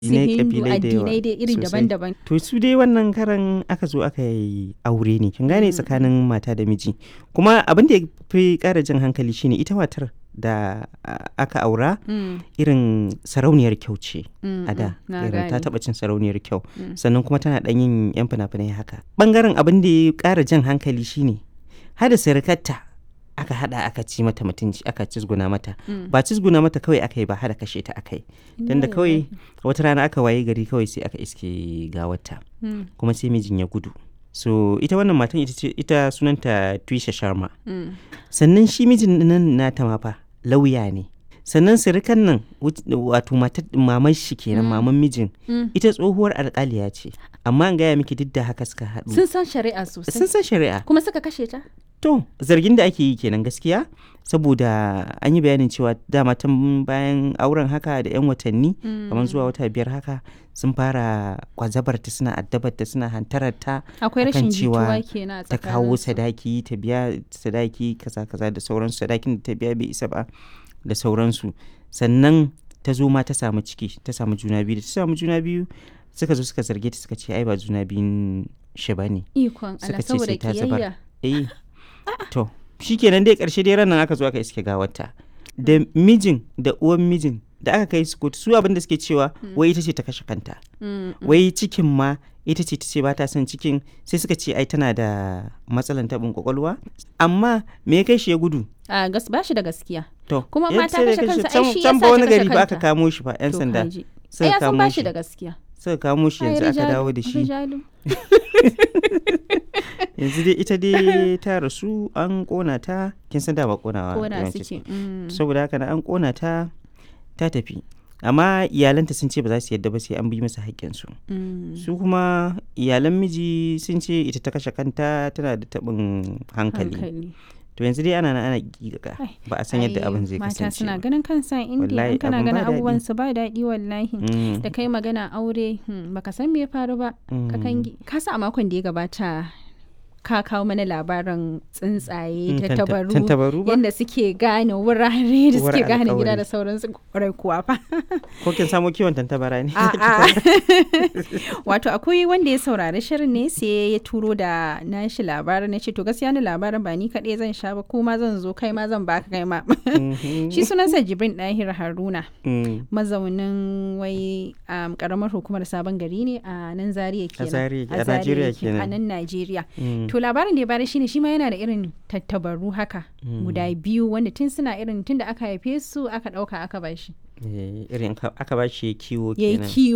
su Addinai, hindu ƙabilai da yawa addinai dai iri sosai. daban-daban To su dai wannan karan aka zo aka yi aure ne, kin gane tsakanin mata da miji. Kuma abin da ya fi ƙara jan hankali shine ita matar da a- aka aura Mm, irin sarauniyar kyau ce mm, a da. mm, na Irin ta gane. taɓa cin sarauniyar kyau. Mm. Sannan kuma tana ɗan yin 'yan fina-finai haka. Ɓangaren abin da ya ƙara jan hankali shine hada sirikarta aka hada aka ci mata mutunci aka cizguna mata. Mm. Ba cizguna mata kawai aka yi ba hada kashe ta aka yi. Tunda Inna kawai lillahi. wata rana aka waye gari kawai sai aka iske gawarta. Mm, kuma sai mijin ya gudu so ita wannan matan ita ce ita sunanta Twisha Sharma mm, sannan shi mijin nan nata ma fa lauya ne sannan sirikan nan wut- wato matar maman shi kenan maman mijin mm. ita tsohuwar alƙaliya ce amma an gaya miki duk da haka suka haɗu sun san shari'a sosai sun san shari'a kuma suka kashe ta to zargin da ake yi kenan gaskiya saboda an yi bayanin cewa dama tun bayan auren haka da 'yan watanni kamar zuwa wata biyar haka sun fara kwazabarta suna addabarta suna hantararta akwai akan rashin cewa jituwa kenan a ta kawo tsakaninsu. sadaki ta biya sadaki kaza kaza da sauransu sadakin da ta biya bai isa ba da sauransu sannan ta zo ma ta samu ciki ta samu juna biyu da ta samu juna biyu suka zo suka zarge ta suka ce ai ba juna biyun shi ba ne ikon suka Allah ce saboda sai ta zubar. kiyayya eh to shikenan dai karshe dai ranar aka zo aka iske gawarta da mijin da uwan mijin da aka kai su kotu su abin da suke cewa wai ita ce ta kashe kanta Mm, wai cikin ma ita ce ta ce ba ta son cikin sai suka ce ai tana da matsalan taɓin kwakwalwa amma me ya kai shi ya gudu a gas ba shi da gaskiya to Kuma ya ma ta sai da kashe kashe kansa, ai can- shi can yasa ba ta wani kashe gari ba aka kanta. kamo shi fa yan To sanda kaji. ai suka ya san kamo ba shi shi da gaskiya suka kamo shi Ai, yanzu aka rijalu, dawo da shi rijalu. yanzu dai ita dai ta rasu an kona ta kin san dama konawa kona yawanci suke mm. saboda haka na an kona ta ta tafi amma iyalanta sun ce ba za su yadda ba sai an bi masa haƙƙinsu Mm. su kuma iyalan miji sun ce ita ta kashe kanta tana da taɓin hankali hankali to yanzu dai ana nan ana giga Ai, ba a san yadda Ai, abin zai mata kasance suna ba. ganin kansa indiya Wallahi, in kana abin ba ganin daɗi. abubuwan su ba daɗi wallahi Mm, da kai magana aure hmm, baka san me ya faru ba ka mm. kangi ka sa a makon da ya gabata ka kawo mana labarin tsuntsaye Mm, da tanta- tabaru tantabaru ba? yadda suke gane wurare da Uwar suke gane gida alƙawari. da sauransu kwarai kuwa fa ko kin samo kiwon tantabara ne A'a. Wato akwai wanda ya saurari shirin ne sai ya turo da nashi labarin na ce to gaskiya ni labarin ba ni kaɗai zan sha ba kuma zan zo kai ma zan baka kai ma. Mhm. Shi sunansa Jibrin Dahir Haruna Mm, mazaunin wai um, karamar hukumar sabon gari ne a nan Zaria kenan. Zaria- a Zaria Najeriya yake, kenan. A nan Najeriya. mm, To labarin da ya bada shine shi ma yana da irin tattabaru haka Mm. guda biyu wanda tun suna irin tun da aka haife su aka ɗauka aka bashi. eh, irin ka- aka ba shi kiwo Ya yi kenan kiwo